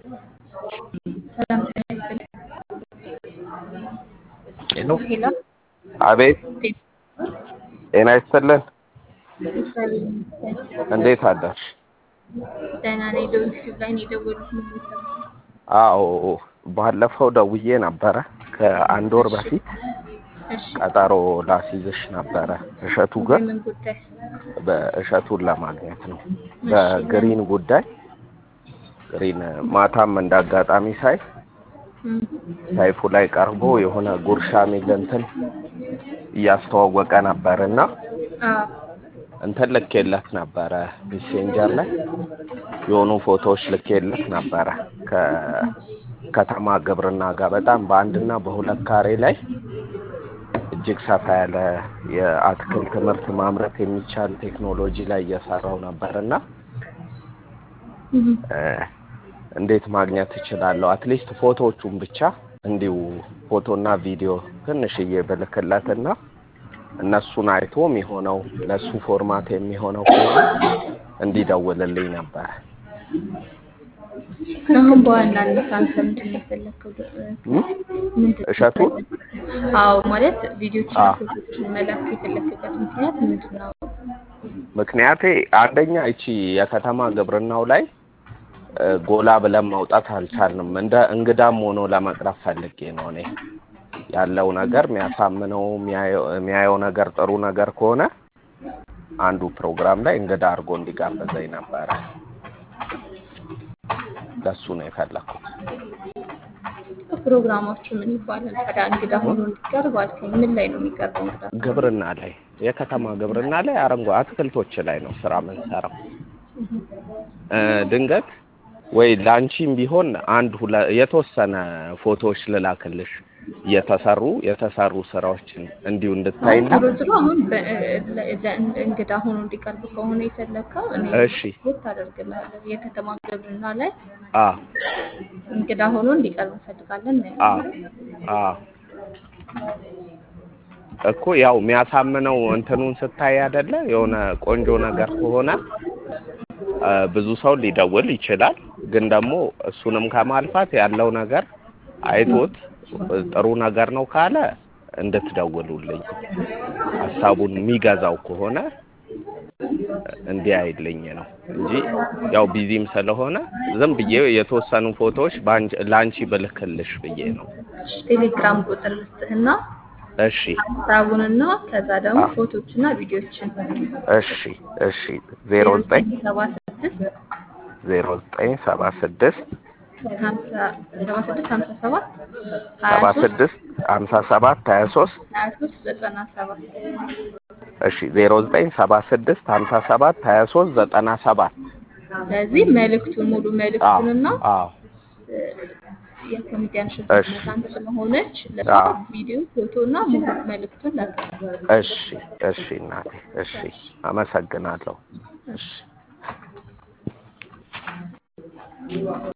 ሰላም ጤና ይስጥልኝ። ሄሎ ሄሎ አቤት ጤና ይስጥልን እግዚአብሔር ይመስገን። እንዴት አደርሽ ደህና ነኝ። ዶክተር ላይ ነው የደወሉት። ምን ልሰራ? አዎ ባለፈው ደውዬ ነበረ ከአንድ ወር በፊት እሺ ቀጠሮ ላስይዝሽ ነበረ እሸቱ ጋር የምን ጉዳይ? በእሸቱን ለማግኘት ነው በግሪን ጉዳይ ግሪን ማታም እንዳጋጣሚ ሳይ እም፣ ሰይፉ ላይ ቀርቦ የሆነ ጉርሻ የሚል እንትን እያስተዋወቀ ነበር እና አዎ እንትን ልኬለት ነበረ ሜሴንጀር ላይ የሆኑ ፎቶዎች ልኬለት ነበረ ከከተማ ግብርና ጋር በጣም በአንድና በሁለት ካሬ ላይ እጅግ ሰፋ ያለ የአትክልት ምርት ማምረት የሚቻል ቴክኖሎጂ ላይ እየሰራው ነበር እና እም፣ እ፣ እንዴት ማግኘት እችላለሁ? አትሊስት ፎቶዎቹን ብቻ እንዲሁ ፎቶና ቪዲዮ ትንሽዬ ብልክለትና እነሱን አይቶ የሚሆነው ለሱ ፎርማት የሚሆነው ከሆነ እንዲደውልልኝ ነበር። አሁን በዋናነት አንተ ምንድን ነው የፈለግከው? እም? ምንድን ነው እሸቱን የፈለግከው? አዎ ማለት ቪዲዮችን አዎ። ፎቶችን መላክ የፈለግክበት ምክንያት ምንድን ነው? ምክንያቴ አንደኛ እቺ የከተማ ግብርናው ላይ እ፣ ጎላ ብለን ማውጣት አልቻልንም። እንደ እንግዳም ሆኖ ለመቅረብ ፈልጌ ነው እኔ ያለው ነገር የሚያሳምነው የሚያየው የሚያየው ነገር ጥሩ ነገር ከሆነ አንዱ ፕሮግራም ላይ እንግዳ አድርጎ እንዲጋብዘኝ ነበረ። ለሱ ነው የፈለኩት። ፕሮግራማችሁ ምን ይባላል ታዲያ? እንግዳ ሆኖ እንዲቀርብ አልከኝ። ምን ላይ ነው የሚቀርበው እንግዳ? ግብርና ላይ የከተማ ግብርና ላይ አረንጓ አትክልቶች ላይ ነው ስራ የምንሰራው። እ፣ ድንገት ወይ ላንቺም ቢሆን አንድ ሁለ የተወሰነ ፎቶዎች ልላክልሽ እየተሰሩ የተሰሩ ስራዎችን እንዲሁ እንድታይና ዞሮ ዞሮ አሁን በ- ለ- ለ- እንግዳ ሆኖ እንዲቀርብ ከሆነ የፈለግከው እኔ እሺ ሪፖርት አደርግልሃለሁ። የከተማ ግብርና ላይ አ እንግዳ ሆኖ እንዲቀርብ እንፈልጋለን ነው አ አ እኮ ያው የሚያሳምነው እንትኑን ስታይ አይደለ የሆነ ቆንጆ ነገር ከሆነ አ፣ ብዙ ሰው ሊደውል ይችላል። ግን ደግሞ እሱንም ከማልፋት ያለው ነገር አይቶት ጥሩ ነገር ነው ካለ እንድትደውሉልኝ ሀሳቡን የሚገዛው ከሆነ እንዲያይልኝ ነው እንጂ ያው ቢዚም ስለሆነ ዝም ብዬ የተወሰኑ ፎቶዎች በአንቺ- ለአንቺ ብልክልሽ ብዬ ነው። ቴሌግራም ቁጥር ልስጥህና እሺ ሀሳቡንና ከዛ ደግሞ አ። ፎቶችና ቪዲዮችን እሺ እሺ ዜሮ ዘጠኝ ሰባ ስድስት ዜሮ ዘጠኝ ሰባ ስድስት ሀምሳ ሰባ ስድስት ሀምሳ ሰባት ሀያ ሰባ ሶስት ስድስት ሀምሳ ሰባት ሀያ ሶስት ሀያ ሶስት ዘጠና ሰባት እሺ ዜሮ ዘጠኝ ሰባ ስድስት ሀምሳ ሰባት ሀያ ሶስት ዘጠና ሰባት ስለዚህ መልእክቱን ሙሉ መልእክቱንና አዎ የኮሚዲያን ሽት እሺ። አንድ ስለሆነች ለሷ አዎ። ቪዲዮ ፎቶ እና ሙሉ መልእክቱን ላክ። እሺ እሺ እናቴ እሺ አመሰግናለሁ እሺ